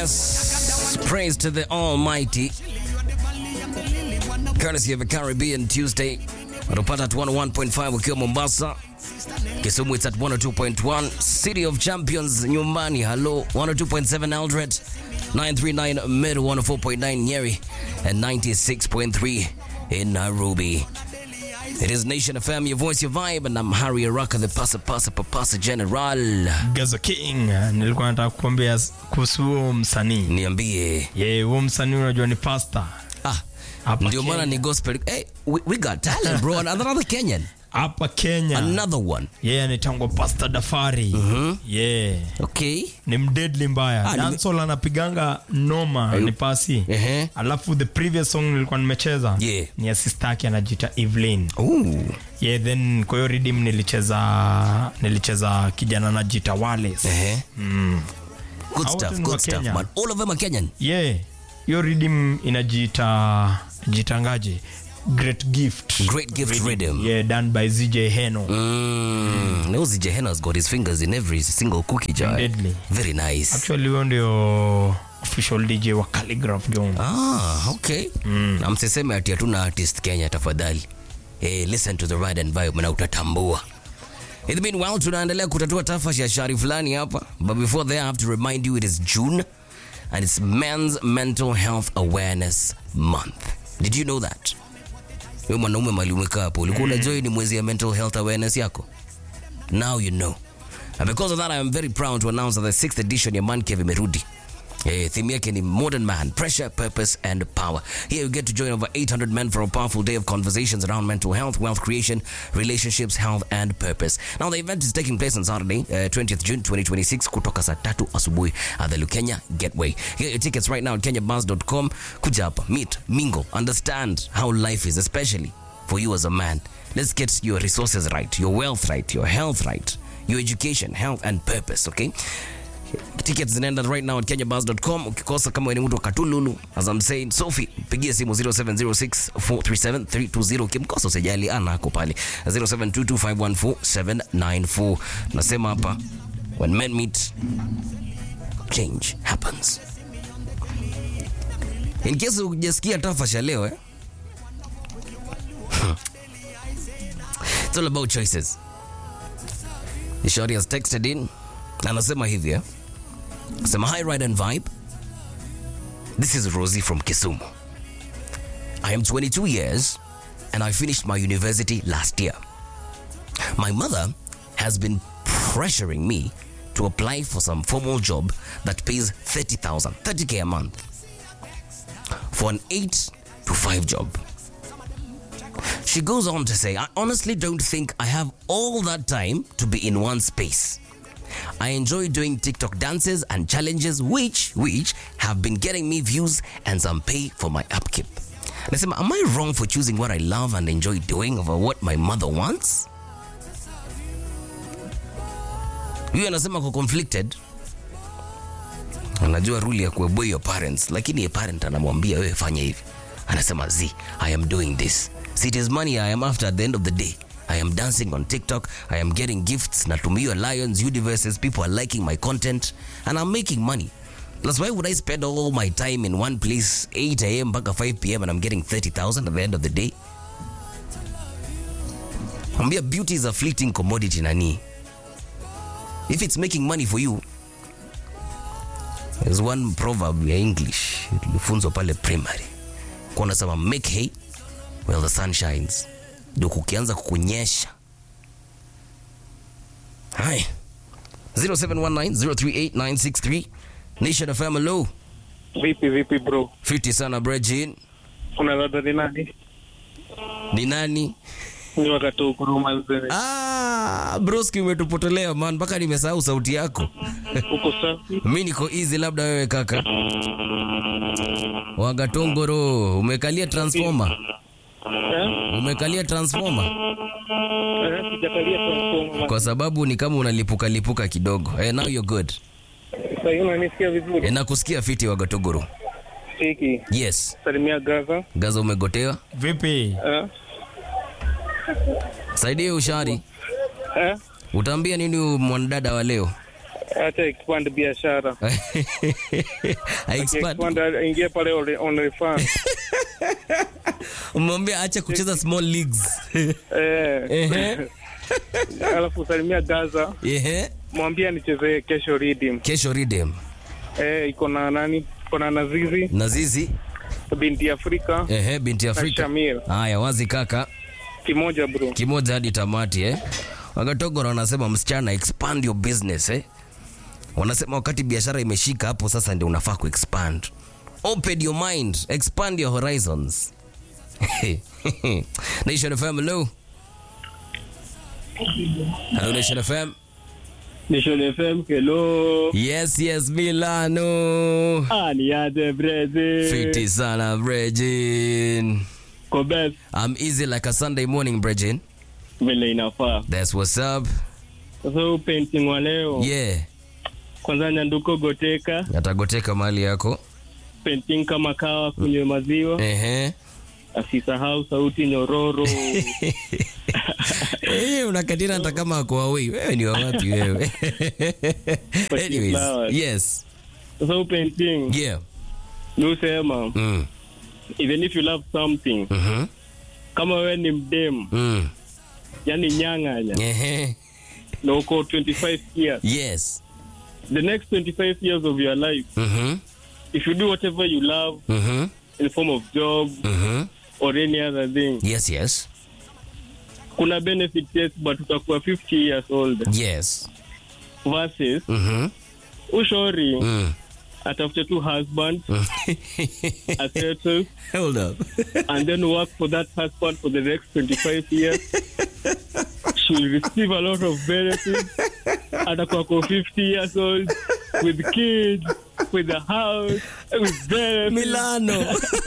Yes, praise to the Almighty. Courtesy of a Caribbean Tuesday. Unapata at 101.5 ukiwa Mombasa. Kisumu it's at 102.1. City of Champions nyumbani. Hello 102.7 Eldred. 939 Mid 104.9 Nyeri and 96.3 in Nairobi. It is Nation FM, your voice, your vibe, and I'm Harry Araka, the pasa pasa papasa general. Gazo King, nilikuwa nataka kukwambia kuhusu huo msanii. Niambie. Ye, huo msanii unajua ni pasta. Ah, Hapa ndio maana Kenya. ni gospel. Hey, we, we got talent bro. Another Kenyan. Hapa Kenya. Another one. Yeye anaitangwa Pastor Dafari. Yeah. Okay. Ni mdedli mbaya. Ah, nime- Dancehall anapiganga noma ni pasi. Ehe. Alafu the previous song nilikuwa nimecheza Yeah. ni ya sister yake anajiita Evelyn. Ooh. Yeah, then kwa hiyo rhythm nilicheza nilicheza kijana anajiita Wallace. Ehe. Good Hao stuff, wote ni good wa stuff, Kenya. man. All of them are Kenyan. Yeah. Hiyo rhythm inajiita jitangaje? Great Gift. Great gift rhythm. Yeah, done by ZJ Heno. Mm. Knows Jehena's got his fingers in every single cookie jar. Deadly. Very nice. Actually huyo ndio official DJ wa Calligraph Jones. Ah, okay. Na msiseme ati hatuna artist Kenya tafadhali. Eh, listen to the ride and vibe na utatambua. In the meanwhile, tunaendelea kutatua tafashi ya shari fulani hapa. But before there, I have to remind you it is June and it's Men's Mental Health Awareness Month. Did you know that? Wewe mwanaume mali umekaa hapo, ulikuwa unajua hii ni mwezi ya mental health awareness yako? Now you know. And because of that, I am very proud to announce that the sixth edition ya Man Cave imerudi. Eh, theme yake ni modern man pressure purpose and power here you get to join over 800 men for a powerful day of conversations around mental health wealth creation relationships health and purpose now the event is taking place on saturday uh, 20th june 2026 kutoka saa tatu asubuhi at the lukenya gateway get your tickets right now at kenyabus.com kuja hapa meet mingle understand how life is especially for you as a man let's get your resources right your wealth right your health right your education health and purpose okay tickets zinaenda right now at kenyabus.com ukikosa kama wewe ni mtu wa katululu as I'm saying Sophie pigie simu 0706437320 ukimkosa usijali ana ako pale 0722514794 nasema hapa when men meet change happens in case hujasikia tafasha leo eh? It's all about choices. Shorty has texted in anasema hivi eh? Sema hi ride and vibe. This is Rosie from Kisumu. I am 22 years and I finished my university last year. My mother has been pressuring me to apply for some formal job that pays 30,000, 30k a month for an 8 to 5 job. She goes on to say, I honestly don't think I have all that time to be in one space. I enjoy doing TikTok dances and challenges which which have been getting me views and some pay for my upkeep. Nasema, am I wrong for choosing what I love and enjoy doing over what my mother wants? Huyu anasema ko conflicted. Anajua rule ya kuobey your parents, lakini a parent anamwambia wewe fanya hivi. Anasema z, I am doing this. See, it is money I am after at the end of the day. I am dancing on TikTok. I am getting gifts. Natumiwa Lions, universes. People are liking my content. And I'm making money. That's why would I spend all my time in one place, 8 a.m. mpaka 5 p.m. and I'm getting 30,000 at the end of the day? Ambia beauty is a fleeting commodity nani. If it's making money for you, there's one proverb ya English ilifunzwa pale primary. Kwa nasema make hay while the sun shines. Ndio kukianza kukunyesha. Hai. 0719038963 Nation FM hello. Vipi vipi bro, Fiti sana Brejin. kuna dada ni nani? Ni nani? Ni wakati ukuruma zene Ah, broski umetupotelea man mpaka nimesahau sauti yako. uko safi? Mi niko easy labda wewe kaka. Wagatongoro, umekalia transformer. Eh? Umekalia transformer Eh, Sijakalia transformer. kwa sababu ni kama unalipuka lipuka kidogo. Eh, now you're good. Sasa hivi unanisikia vizuri? Eh, nakusikia fiti Wagatogoro. Fiki. Yes. Salimia Gaza. Gaza umegotewa. Vipi? Eh? Saidie ushari. Eh? Utaambia nini huyu mwanadada wa leo? acha expand biashara I expand. expand ingie pale on- OnlyFans Umwambia acha kucheza small leagues. eh Ehe. alafu salimia Gaza Ehe. mwambie nichezee kesho Redeem Kesho Redeem. eh iko na nani iko na Nazizi Na Zizi. binti Afrika Ehe, binti na Afrika. Shamir Haya, wazi kaka. kimoja bro Kimoja hadi tamati eh. Wagatogoro wanasema msichana expand your business eh. Wanasema wakati biashara imeshika hapo sasa ndio unafaa kuexpand. Open your mind, expand your horizons. Nation FM, hello. Hello Nation FM. Nation FM hello Yes, yes, Milano. ah ni aje breze Fiti sana, Bregin. Kobes I'm easy like a Sunday morning, Bregin. vile inafaa That's what's up. sasa huu painting wa leo Yeah. kwanza nyanduko goteka Atagoteka mali yako. painting kama kawa kunywe maziwa Ehe. asisahau sauti nyororo Eh, unakatina hata kama ako away. Wewe ni wa wapi wewe? Anyways, flowers. yes. sasa huu painting Yeah. ni usema Mm. even if you love something Mhm. kama wewe ni mdem Mm. yani nyang'anya Ehe. na uko 25 years Yes. the next 25 years of your life Mhm. if you do whatever you love Mhm. in form of job Mhm. or any other thing Yes, yes. kuna benefit yes but utakuwa 50 years old Yes. versus Mhm. ushori Mm. atafute tu husband a settle Hold up. and then work for that husband for the next 25 years she will receive a lot of benefits atakuwa ko 50 years old with kids with a house with benefits Milano.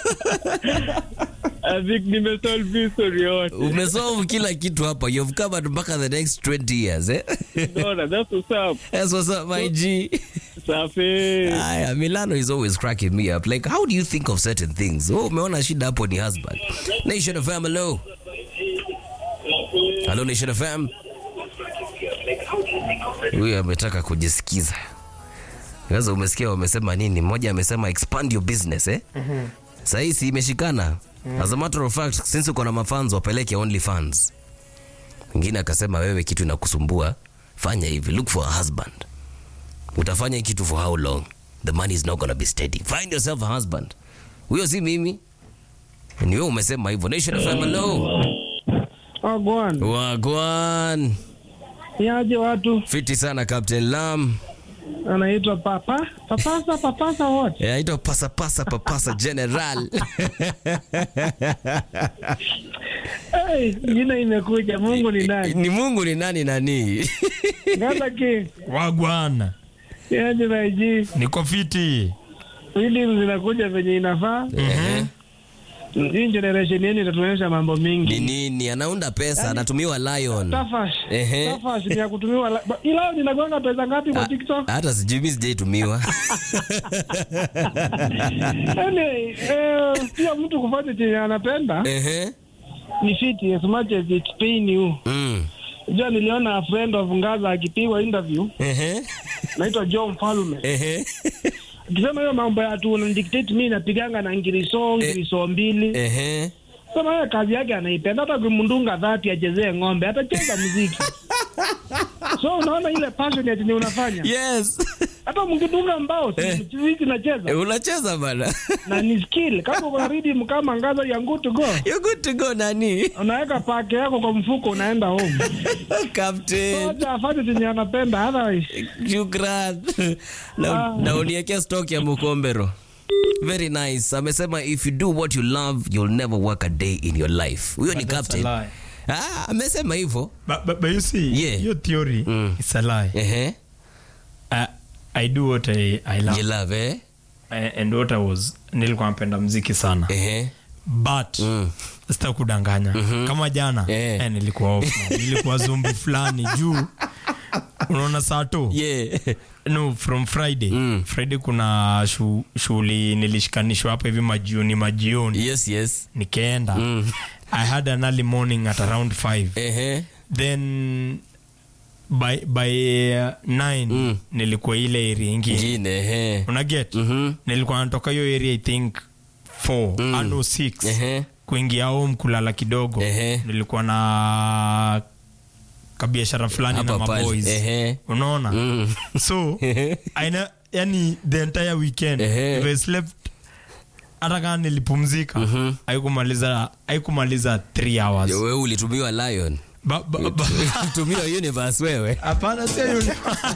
I think nimesolve hii story yote Umesolve kila kitu hapa. You've covered mpaka the next 20 years, eh? Dona, that's what's up That's what's up, my G. safi Aya, Milano is always cracking me up. Like, how do you think of certain things? Oh, umeona shida hapo ni husband. Nation FM, hello. Hello, Nation FM. Huyu ametaka kujisikiza. Sasa umesikia wamesema nini? Mmoja amesema expand your business, eh? Sahii si imeshikana. As a matter of fact, since uko na mafans wapeleke only fans. Mwingine akasema wewe kitu inakusumbua, fanya hivi, look for a husband utafanya hii kitu for how long the money is not gonna be steady find yourself a husband huyo si mimi ni wewe umesema hivyo nation fm hello agwan wagwan niaje watu fiti sana captain lam anaitwa papa papasa papasa what Eh, aitwa pasa pasa papasa general hey, jina imekuja mungu ni nani ni mungu ni nani nani gaza king wagwana niaje naiji niko fiti Redeem zinakuja venye inafaa Ehe. hii generation yenu itatuonyesha mambo ni mingi nini anaunda pesa anatumiwa lion tafash Ehe. tafash ni ya kutumiwa la- ba- ila ninagonga pesa ngapi kwa tiktok hata sijui mi sijaitumiwa anyway eh, pia mtu kufanya chenye anapenda Ehe. ni fiti as much as it's pain you Mm. jua niliona a friend of ngaza akipigwa interview Ehe. naitwa john mfalume Ehe. akisema hiyo mambo ya tu unadictate mi napiganga na ngiriso ngiriso mbili Ehe. sema yeye kazi yake anaipenda hata kumndunga dhati achezee ng'ombe atacheza muziki so unaona ile passion yenye unafanya yes hata mkidunga mbao hizi nacheza Eh, unacheza bana na ni skill kama uko na rhythm kama ngaza ya good to go You're good to go nani unaweka pake yako kwa mfuko unaenda home captain Acha afanye chenye anapenda otherwise shukran na, Ah. na uniekea stock ya mukombero very nice amesema if you do what you love you'll never work a day in your life huyo ni But that's captain a lie. ah, amesema hivyo But, but, but you see, Yeah. your theory Mm. is a lie. ehe I, I do what I, I love. you love eh I- and what I was nilikuwa napenda mziki sana ehe but Mm. sita kudanganya kama jana Eh. eh, nilikuwa off man. nilikuwa zumbi fulani juu unaona sato yeah no from friday Mm. friday kuna shu- shughuli nilishikanishwa hapa hivi majioni majioni yes yes nikaenda Mm. i had an early morning at around 5 ehe then by, by uh, nine nilikuwa ile area ingine ingine ehe. unaget Mhm. nilikuwa natoka hiyo area i think 4 ando 6 Ehe. kuingia home kulala kidogo Ehe. nilikuwa na kabiashara fulani na Hapa pale. maboys Ehe. unaona Mm. so aina yani the entire weekend Ehe. if I slept hata kama nilipumzika haikumaliza haikumaliza 3 hours wewe ulitumiwa lion Ba- ba- ba- tumiwa universe wewe hapana sio universe